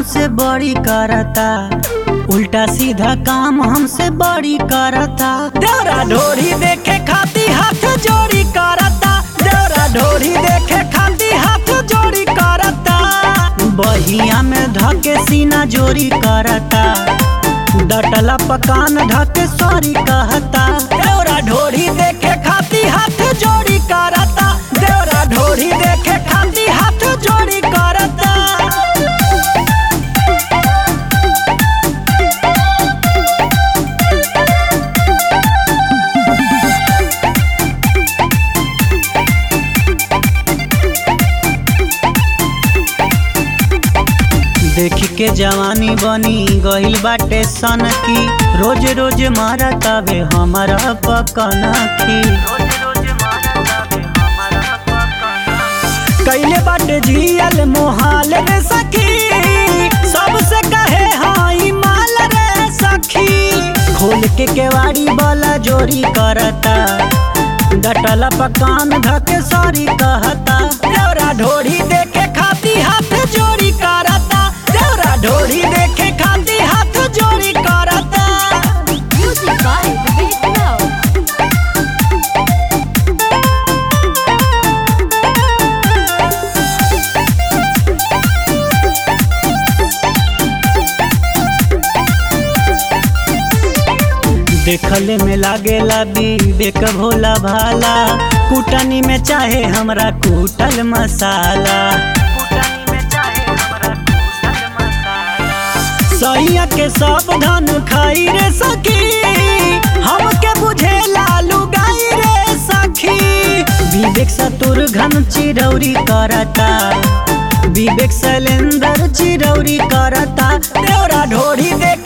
हमसे बड़ी करता उल्टा सीधा काम हमसे बड़ी करता देवरा ढोरी देखे खाती हाथ जोड़ी करता देवरा ढोरी देखे खाती हाथ जोड़ी करता बहिया में धके सीना जोरी करता डटला पकान ढके सॉरी कहता देवरा ढोरी देखे खाती हाथ जोड़ी करता देवरा ढोरी देखे खाती हाथ जोड़ी करता देख के जवानी बनी गइल बाटे सन की रोज रोज मारा तबे हमारा पकना की कैले बाटे जियल मोहाल रे सखी सबसे कहे हाई माल रे सखी खोल के केवाड़ी वाला जोरी करता डटला पकान धके सॉरी कहता देवरा ढोरी देखे खाती हाथ जोड़ी करता देवरा ढोरी देखे खाती हाथ जोड़ी करता Music by Vivek Now. देखले में लागेला विवेक भोला भाला कुटनी में चाहे हमरा कुटल मसाला सैया के सब धन खाई रे सखी हमके बुझे लालू गाई रे सखी विवेक सतुर घन चिरौरी करता विवेक शैलेंद्र चिरौरी करता देवरा ढोरी देख